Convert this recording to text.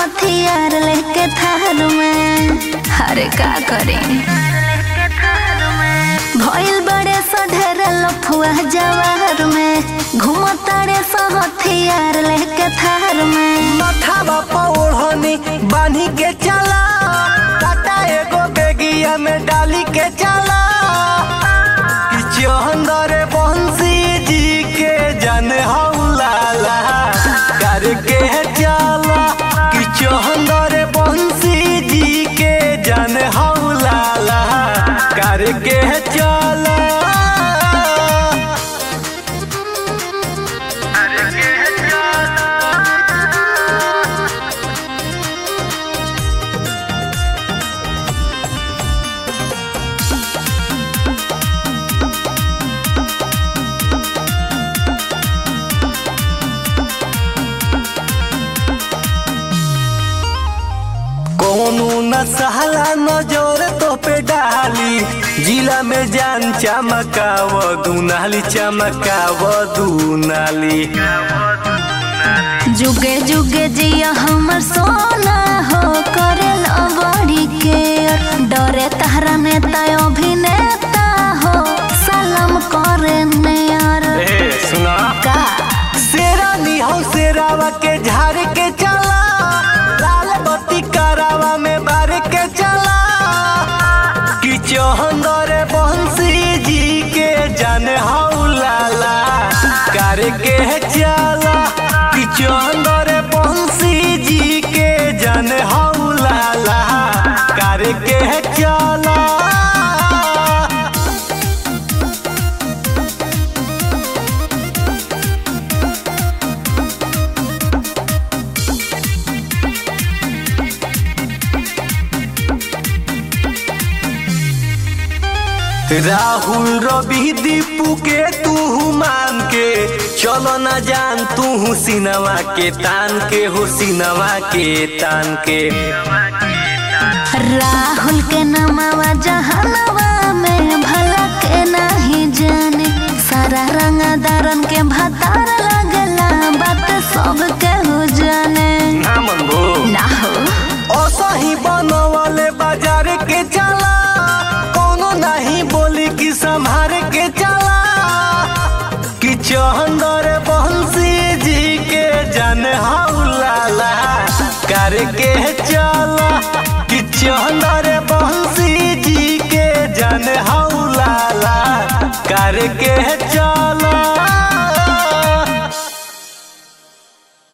हथियार लेके थार में अरे का करी भइल बड़े सढेर लफुआ जवार में घुमतारे स हथियार लेके थार में मथावा पौड़नी बांधी के चला टाटा एगो बेगिया में डाली के चला कि चंदर बंसी जी के जन हौलाला करके चला कि चंदर बंसी जी के जन हौलाला करके चला कोनो न सहला नजर तो पे डाली जिला में जान चमकाव दुनाली चमकाव दुनाली जुगे जुगे जिया हमर सोना हो करल बड़ी के डरे तारा नेता अभिनेता हो सलाम करे नेयर ए सुना का शेरानी हो शेरावा के झाड़ के चला लाल बत्ती करावा में बार के चला कि चौहंदर बंसी जी के जन हौलाला करके चला कि चौहंदर बंसी जी के जन हौलाला करके चला राहुल रवि दीपू के तू मान के चलो न जान तू सिनवा के तान के हो सिनवा के तान के राहुल के नमवा जहनवा में भला के नहीं जाने सारा रंगदारन के भतार लगला बात सब के हो जाने ना मन भो ना हो असही बनवाले बाजार के चला कोनो नहीं बोली कि संभार के चला कि चंदर बंसी जी के जन हौलाला करके चला कि चंदर बंसी जी के जन हौलाला करके चला